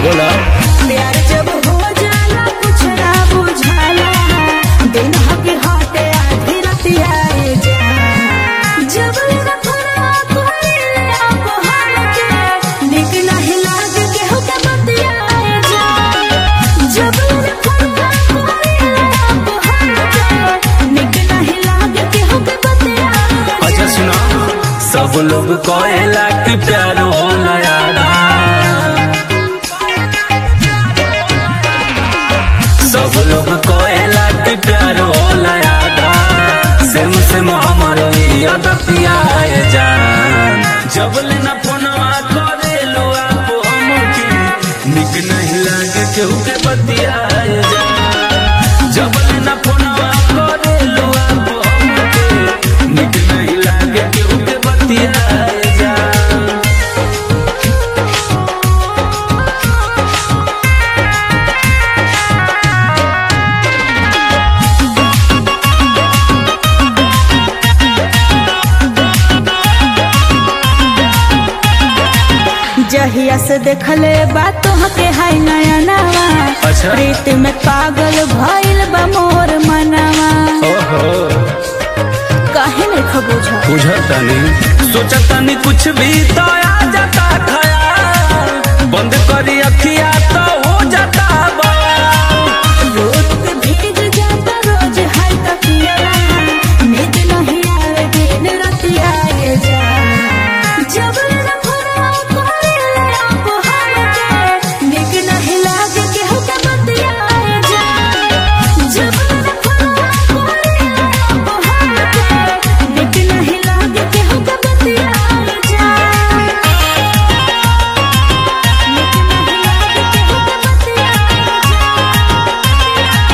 बोला प्यार जब हो जाला कुछ ना बुझाला दिन हके हटे आधी रतिया ए जा जब मेरा फरा कोई आप हाल के निक नहीं लाग के हो के बतिया ए जा जब मेरा फरा कोई आप हाल के निक नहीं लाग के हो के बतिया ए जा। अच्छा सुना सब लोग कहेला कि प्यार होला यारा सब लोग कहेला कि प्यार होला यारा सेम सेम हमारो याद पियाए जान जब लेना फोनवा करे लो आप हमके निक नहीं लागे केहू के बतियाए जान जब लेना फोनवा करे लो आप हमके निक नहीं लागे केहू के बतियाए जान जहिया से देखले बात के हाय नया नवा अच्छा। प्रीत में पागल भइल बा मोर मनवा ओहो काहे नहीं खबूझा बुझतानी सोचतानी कुछ भी तो आ जाता खयाल बंद करी अखिया तो हो जाता बवाल रोज भीग जाता रोज हाय तकिया नींद नहीं आवे दिन रतिया ये जा जब मेरा फरा कोई आप हाल के निक नहीं लागे के हो के बतिया ये जा जब मेरा फरा कोई आप हाल के निक नहीं लागे के हो के बतिया ये जा निक नहीं लागे के हो के बतिया ये जा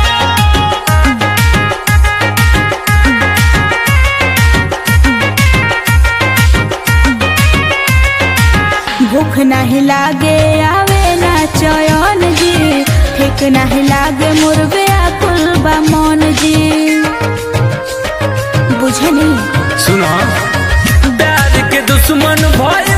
भूख नहीं लागे आवे ना चयन जी ठीक नहीं लागे मुर्बे आकुल बा मन जी बुझनी सुनो प्यार के दुश्मन भय